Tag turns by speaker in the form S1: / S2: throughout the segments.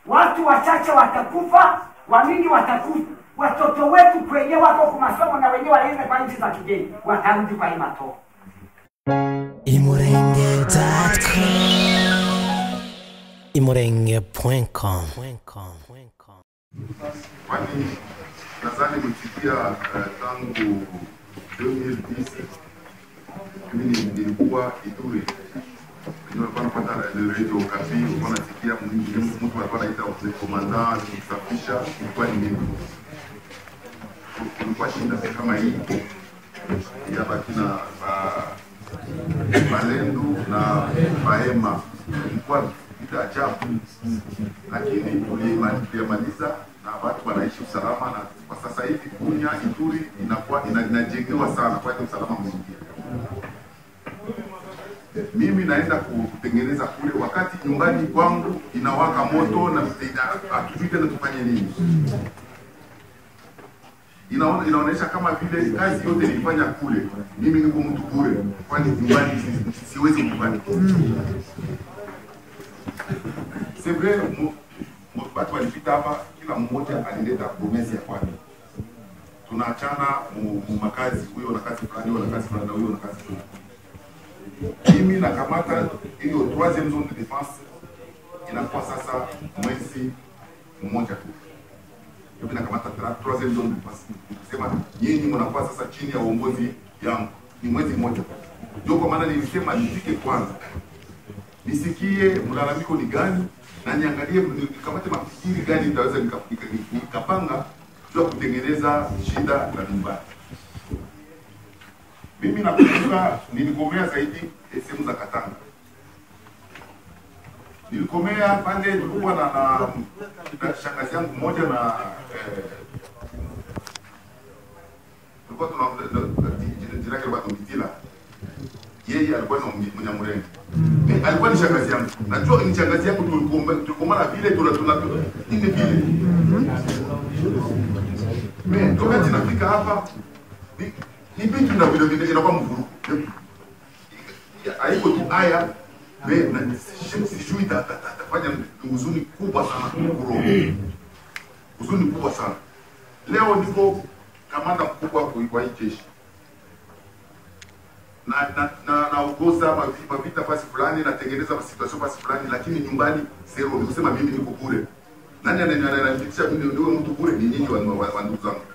S1: watu wachache watakufa, wamingi watakufa. Watoto wetu kwenye wako kwa masomo na wenyewe waende kwa nchi za kigeni, watarudi kwa hii matoko.
S2: imurenge.com imurenge.com
S3: kwani nadhani kufikia uh, tangu 2010 mimi ni- nilikuwa Ituri nilikuwa napata radio Okapi, nilikuwa nasikia mwingi- mtu alikuwa anaita komanda kusafisha, ilikuwa ni mimi. Kulikuwa shida kama hii ya bakina ba- Balendu na Bahema, ilikuwa vita ajabu lakini tulima- tuliyamaliza na watu wanaishi usalama, na kwa sasa hivi Bunya Ituri inakuwa ina- inajengewa sana kwa hiyo usalama mwingi. Mimi naenda ku- kutengeneza kule, wakati nyumbani kwangu inawaka moto na ina- hatujui tena tufanye nini. Inaona, inaonyesha kama vile kazi yote nilifanya kule, mimi niko mtu bure, kwani nyumbani si- si- siwezi nyumbani c'est vrai mu- mu- watu walipita hapa, kila mmoja alileta promesi ya kwake. Tunaachana mu, mu makazi, huyo na kazi fulani, huyo na kazi fulani, na huyo na kazi fulani. Mimi nakamata hiyo troisième zone de défense, inakuwa sasa mwezi mmoja tu. Mimi nakamata tra- troisième zone de défense, nikusema nyinyi mnakuwa sasa chini ya uongozi yangu, ni mwezi mmoja tu. Ndio kwa maana nilisema nifike kwanza nisikie mlalamiko ni gani na niangalie nikamate mafikiri gani nitaweza nika- nika- nikapanga juu ya kutengeneza shida la nyumbani. Mimi nakumbuka nilikomea zaidi eh, sehemu za Katanga, nilikomea pale tulikuwa na, na, na shangazi yangu mmoja na eh, tulikuwa tuna na- na- jina- jina lake bado Mitila yeye alikuwa ni Mnyamurenge. Ni- alikuwa ni shangazi yangu. Najua ni shangazi yangu tulikoma- tulikomana vile tuna tuna hivi vile. Me wakati nafika hapa ni ni vitu na vile vile inakuwa mvurugo. Haiko tu haya me na si- sijui ta- ta- ta- tafanya huzuni kubwa sana kuroho. Huzuni kubwa sana. Leo niko kamanda mkubwa kwa kwa hii jeshi na na na naongoza mavi- mavita fasi fulani, natengeneza situation fasi fulani, lakini nyumbani zero. Ni kusema mimi niko bure. Nani anani- ananifikisha mimi ndio mtu bure? Ni nyinyi wa, wa, wa ndugu zangu,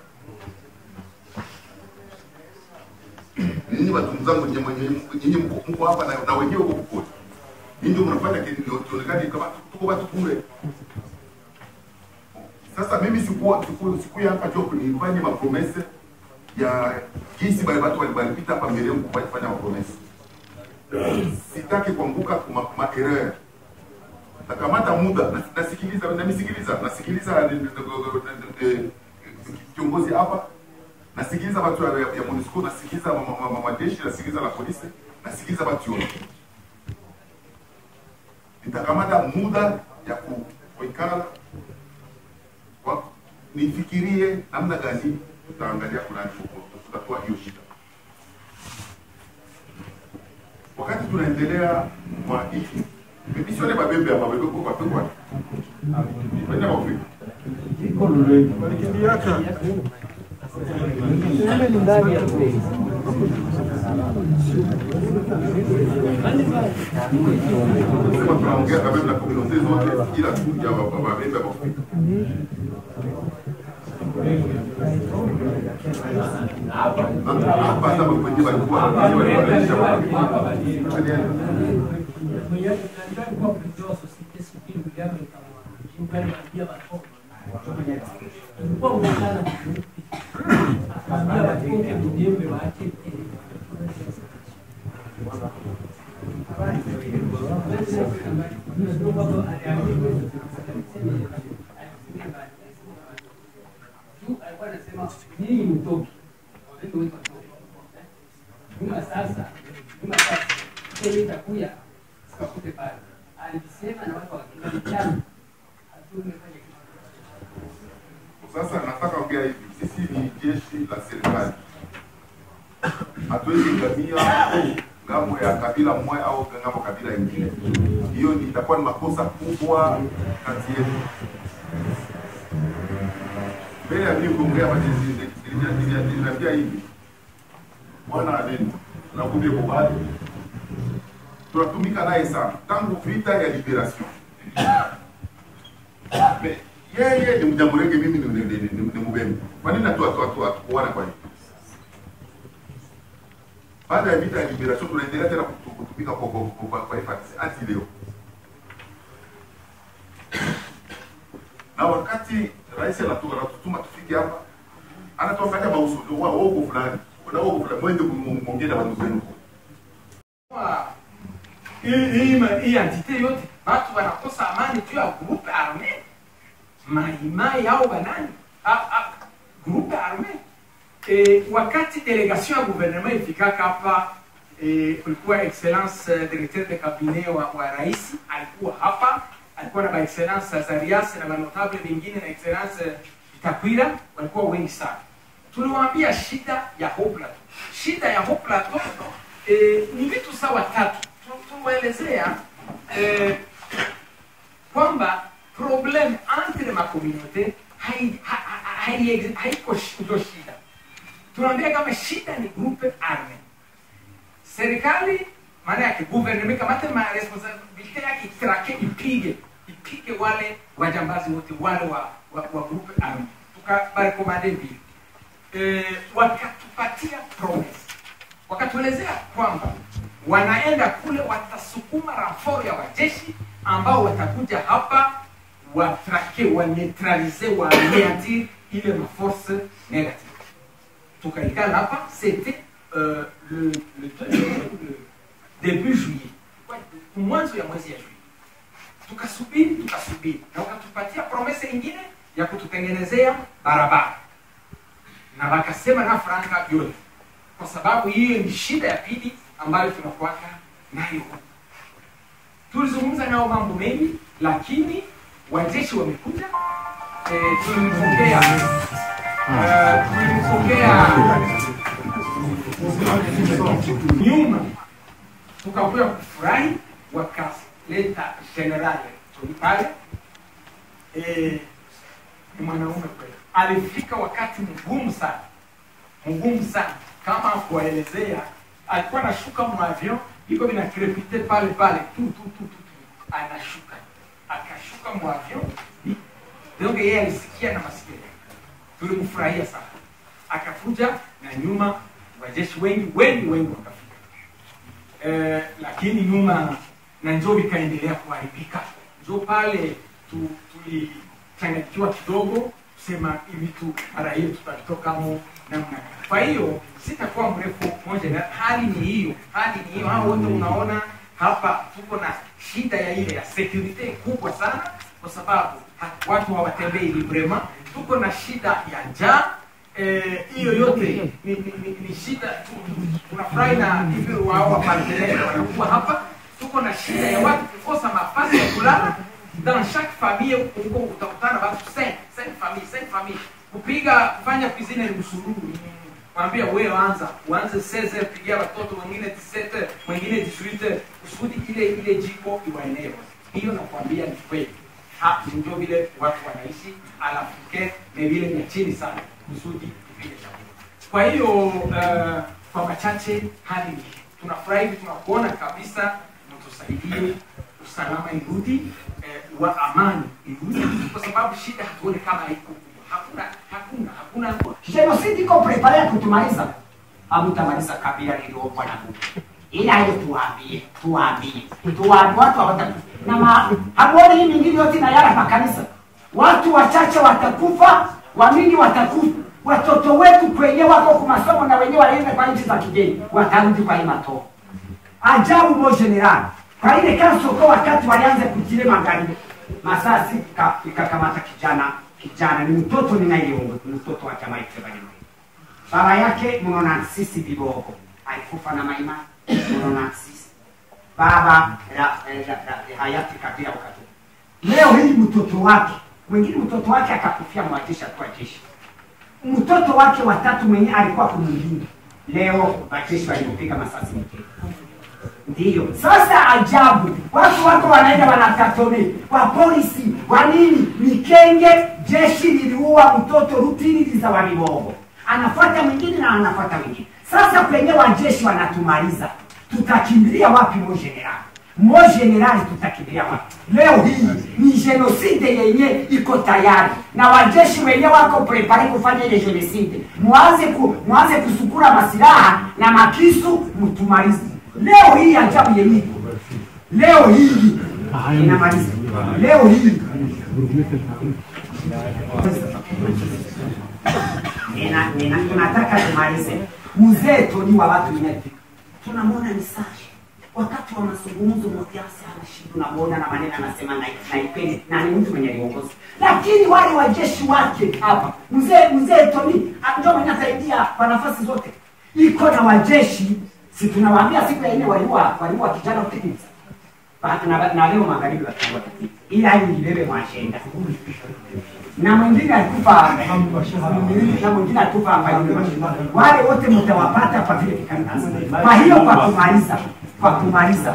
S3: Ni nyinyi watu zangu, nyinyi mwenye- nyinyi mko mko hapa na, na wenyewe huko kule, nyinyi ndio mnafanya kitu ndio tuonekane kama tuko watu bure. Sasa mimi sikuwa siku siku ya hapa jopo nifanye mapromese ya jinsi bale watu wali- walipita hapa mbele yangu kufanya mapromese. Sitaki kuanguka kwa ma erreur. Nakamata muda nas- nasikiliza namisikiliza nasikiliza ni- ni- ni- ni- ni- kiongozi hapa nasikiliza watu ya, ya MONUSCO nasikiliza ma- ma- ma- majeshi nasikiliza la polisi nasikiliza watu yote. Nitakamata muda ya ku- kuikala kwa- nifikirie namna gani tutaangalia kuna tutatua hiyo shida. Wakati tunaendelea kwa hii mimi sione mabembe hapa, mabembe kwa kwa kwa Wenda wapi? Sema tunaongea kabisa na community zote ila tu ya wa- wa- mabembe hapa. Hapa hata kwenye walikuwa wanaonyesha
S4: Juma sasa, Juma sasa, yeye itakuya sikakute pale. Alisema na watu wakijana. Hatumefanya kitu.
S3: Sasa nataka kuongea hivi, sisi ni jeshi la serikali, hatuwezi ngamia ngambo ya kabila moja au ngambo kabila ingine. Hiyo ni- itakuwa ni makosa kubwa kati yetu. Mbele ya mimi kuongea basi niliambia hivi bwana Adeni nakumbie kubali, tunatumika naye sana tangu vita ya liberation. Me- Yeye ni Mnyamulenge, mimi ni- ni- ni- ni- ni Mubembe. Kwa nini hatu- hatu- hatu- hatukuona kwa hiyo? Baada ya vita ya liberation tunaendelea tena kutu- kutumika kwa kwa kwa- kwa FARDC hadi leo. Na wakati rais anatu- anatutuma tufike hapa, anatuangalia mauso wa wogo fulani na wogo fulani, mwende kumwongea na watu wenu.
S2: Kwa hii hii ma- hii entite yote watu wanakosa amani juu ya groupe arme maimai au banani a- a- groupe arme e, wakati delegation ya gouvernement ifikaka hapa e, kulikuwa excellence eh, directeur de cabinet wa, wa rais alikuwa hapa alikuwa na ba excellence Azarias na manotable wengine na excellence eh, Takwira walikuwa wengi sana tuliwaambia shida ya Haut Plateau. Shida ya Haut Plateau eh, ni vitu sawa tatu. Tu- Tuliwaelezea eh, kwamba problem entre ma communauté hai- ha- ha- hai- haiko shi- ndio shida. Tunaambia kama shida ni groupe arme. Serikali maana yake gouvernement kamate ma responsabilite yake itrake ipige ipige wale wajambazi wote wale wa, wa, wa groupe arme tukabarekomande vile eh, wakatupatia promise, wakatuelezea kwamba wanaenda kule watasukuma raforo ya wajeshi ambao watakuja hapa watrake waneutralize waneantir ile maforce negative. Tukaikala hapa c'était euh, le, le, le, le début juillet, Kwa- mwanzo ya mwezi ya juillet tukasubiri tukasubiri, na wakatupatia promese ingine ya kututengenezea barabara na wakasema na franka yote, kwa sababu hiyo ni shida ya pili ambayo tunakuwaka nayo huku. Tulizungumza nao mambo mengi, lakini wajeshi wamekuja. E, tulimpokea eh, tulimpokea nyuma, tukakuya kufurahi, wakaleta general Tony pale eh, ni mwanaume kweli. Alifika wakati mgumu sana, mgumu sana, kama kuwaelezea, alikuwa anashuka mwavion, iko vina krepite pale pale tu tu tu tu, tu. anashuka akashuka mwavion, donc yeye alisikia na masikio yake. Tulimfurahia sana, akakuja na nyuma, wajeshi wengi wengi wengi wakafika eh, lakini nyuma na njoo vikaendelea kuharibika. Njoo pale tu, tulichanganyikiwa kidogo kusema hivi tu mara hiyo tutatokamo namna gani. Kwa hiyo sitakuwa mrefu moja, na hali ni hiyo, hali ni hiyo. Hao wote unaona hapa tuko na shida ya ile ya security kubwa sana, kwa sababu ha- watu hawatembei librema. Tuko na shida ya njaa Eh, hiyo yote ni, ni, ni, ni shida tu. Tunafurahi na hivi wao wapartenere wanakuwa hapa. Tuko na shida ya watu kukosa mafasi ya kulala. Dans chaque famille huko utakutana watu 5 5 famille 5 famille. Kupiga kufanya cuisine ni msururu. Mwambia wewe anza, uanze 16 pigia watoto wengine 17, wengine 18 kusudi ile ile jiko iwaenee. Hiyo nakwambia ni kweli. Ha, ndio vile watu wanaishi alafu ke ni vile vya chini sana kusudi tupige chakula. Kwa hiyo uh, kwa machache hali ni hii. tunafurahi tunakuona kabisa, mtusaidie usalama irudi, eh, wa amani irudi, kwa sababu shida hatuone kama iko kubwa. Hakuna hakuna hakuna
S1: Genocide iko prepare ya kutumaliza. Hamutamaliza kabila liliopo na Mungu. Ila hiyo tuwaambie, tuwaambie. Tuwaambie watu hawata na ma, hamuone hii mingine yote na yala makanisa. Watu wachache watakufa, wamingi watakufa. Watoto wetu kwenye wako kwa masomo na wenyewe walienda kwa nchi za kigeni, watarudi kwa hii matoo. Ajabu mo general. Kwa ile kasoko wakati walianza kujile magharibi. Masasi ika- ikakamata kijana kijana ni mtoto ninayongo ni mtoto wa chama cha Banyamulenge. Baba yake mnaona sisi vibogo alikufa na maima mnaona sisi baba la, la, la, la hayati Kabila wakati leo hii mtoto wake mwingine mtoto wake akakufia mwatisha kwa jeshi mtoto wake watatu mwenye alikuwa kumlinda leo wajeshi walimpiga masasi mtego Ndiyo. Sasa ajabu, watu wako wanaenda wanakatome, wa polisi wa nini, Mikenge, jeshi liliua mtoto Rutiririza wa Mibogo, anafuata mwingine na anafuata mwingine. Sasa kwenye wajeshi wanatumaliza, tutakimbilia wapi? Mo general, mo general, tutakimbilia wapi? Leo hii ni genocide yenye iko tayari na wajeshi wenye wako prepare kufanya ile genocide. Mwanze ku, mwanze kusukura masilaha na makisu, mtumalize leo hii. Ajabu yenye iko leo hii inamaliza leo hii Nina- nina- tunataka tumalize. Mzee Toni wa watu inafika, tunamwona ni sashi wakati wa mazungumzo Matiasi ana shida, unamwona na maneno anasema na naipende na ni mtu mwenye aliongoza, lakini wale wajeshi wake hapa, mzee mzee Toni ah, ndio mwenye atasaidia kwa nafasi zote, iko na wajeshi si tunawaambia siku ya nne waliua waliua kijana Philips Ba- na, na leo magharibi watakuwa ila hii ilibebe mwashenda na mwingine alikufa na mwingine alikufa hapa yule mashindano. Wale wote mtawapata kwa vile kikaratasi. Kwa hiyo kwa kumaliza, kwa kumaliza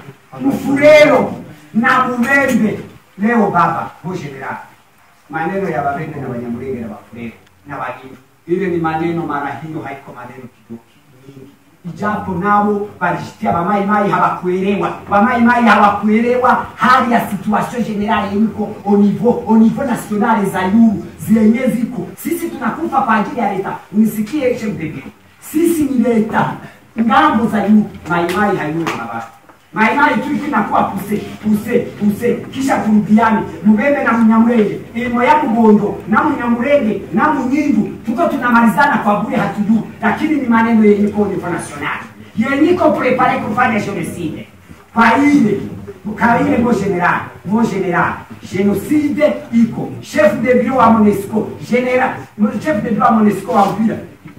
S1: Mfurero na Mubembe leo baba bo general, maneno ya Babembe na Banyamulenge na Bafurero na Bagindu, ile ni maneno mara hiyo, haiko maneno kidogo nyingi ijapo nabo balishitia bamaimai hawakuelewa bamaimai hawakuelewa hali ya situation generale iko au niveau au niveau nationale za yuru zenye ziko sisi tunakufa kwa ajili ya leta unisikie chef de ville sisi ni leta ngambo za yuru maimai hayuwe mabaya maimai tu ikinakuwa puse puse puse kisha turudiane mubembe na munyamurenge ilimo ya mugondo na munyamurenge na munyindu tuko tunamalizana kwa bure hatujui lakini ni maneno yenye ko niveau national yenye ko prepare kufanya genocide kwa ile kwa ile mo general mo general genocide iko chef de bureau wa MONUSCO general chef de bureau wa MONUSCO wa Uvira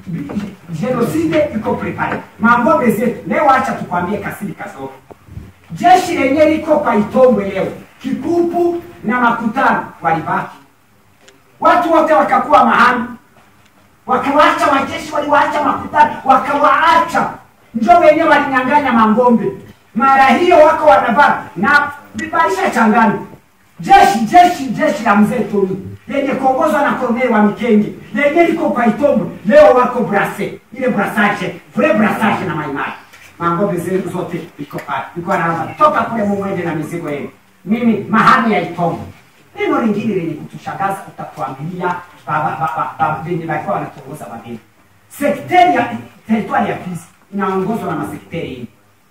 S1: genocide iko prepare mambo zetu leo acha tukwambie kasiri kasoro jeshi lenye liko kwa Itombwe leo, Kikupu na Makutano walibaki, watu wote wakakuwa mahami, wakawaacha wajeshi, waliwaacha Makutano, wakawaacha njo wenyewe walinyang'anya mangombe. Mara hiyo wako wanavaa na bibalisha changani jeshi jeshi jeshi la mzee Toni lenye kuongozwa na koloneli wa Mikenge lenye liko kwa Itombwe leo wako brase ile brasage vre brasage na maimai mangombe zetu zote iko pale, iko anaanza toka kule mumwende na mizigo yenu. Mimi mahali ya Itongo. Neno lingine lenye kutushangaza utatuambilia baba baba baba venye walikuwa wanatuongoza wageni. Sekteri ya teritwari ya Fizi inaongozwa na masekteri hii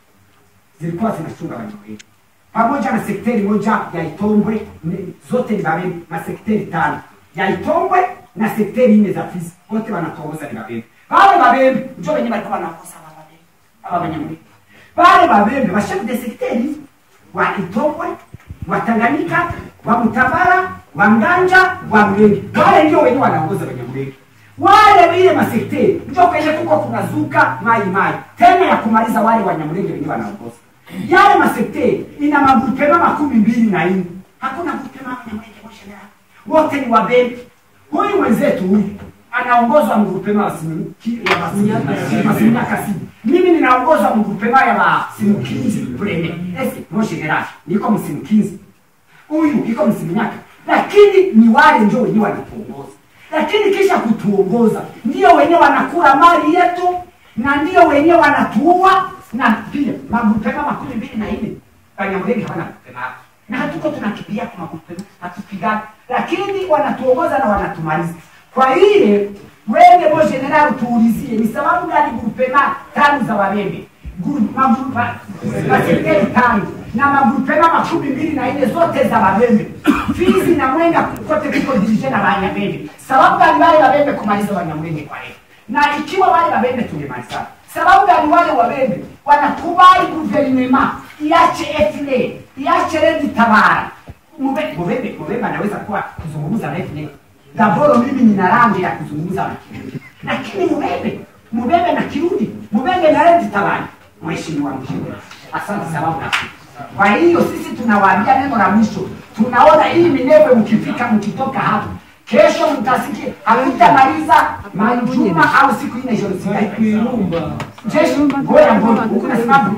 S1: zilikuwa zinachunga wanyamwezi pamoja na sekteri moja ya Itombwe, ni- zote ni Babembe, masekteri tano ya Itombwe na sekteri nne za Fizi, wote wanatuongoza ni Babembe. Wale Babembe ndio wenye walikuwa wanaongoza wa Babembe aba Banyamulenge. Wale Babembe wa chef de sekteri wa Itombwe, wa Tanganyika, wa Mtabara, wa Nganja, wa Mlenge, wale ndio wenye wanaongoza Banyamulenge wale ile masekteri ndio kwenye kuko kunazuka mai mai tena ya kumaliza wale wanyamulenge wenyewe wanaongoza yale masekteri ina magupema makumi mbili na nne hakuna gupema wanyamulenge mosheleha wote ni wabembe huyu mwenzetu huyu anaongozwa mgupema wa simuki ya Basimu- Basimunya Kasimu mimi ninaongozwa mgupema ya basimukinzi brene ese moshelela niko msimukinzi huyu iko msiminyaka lakini ni wale ndio wenyewe wanatuongoza lakini kisha kutuongoza ndio wenyewe wanakula mali yetu na ndio wenyewe wanatuua na pia magupema makumi mbili na nne Banyamulenge hawana gupema hapo. na hatuko tunakimbia kwa magupema hatupigani lakini wanatuongoza na wanatumaliza kwa ile wende mo general tuulizie ni sababu gani gupema tano za wabembe Guru- magu- ma- masekretari tano na magupema makumi mbili na nne zote za Babembe. Fizi na Mwenga kote kuko dirije na Banyabembe. Sababu gani wale Babembe kumaliza Banyamulenge kwa leo? Na ikiwa wale Babembe tungemaliza, sababu gani wale Wabembe wanakubali guverinema iache FNL, iache Redi Tabara? Mube- Mubembe Mubembe anaweza kuwa kuzungumza na FNL. Daboro mimi nina rangi ya kuzungumza na Kirundi. Lakini Mubembe, Mubembe na Kirundi, Mubembe na Redi Tabara. Mheshimiwa Mheshimiwa. Asante sababu na kwa hiyo sisi tunawaambia neno la mwisho, tunaona hii Minembwe, mkifika mkitoka hapo kesho mtasikia hakutamaliza majuma au siku ine jeshi ngoja ngoja huku nasimama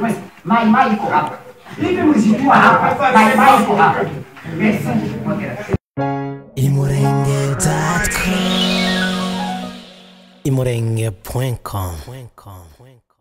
S1: Mai Mai iko hapa. Hivi mlishtua hapa. Mai Mai iko hapa. Merci. Moderator.
S5: imurenge.com imurenge.com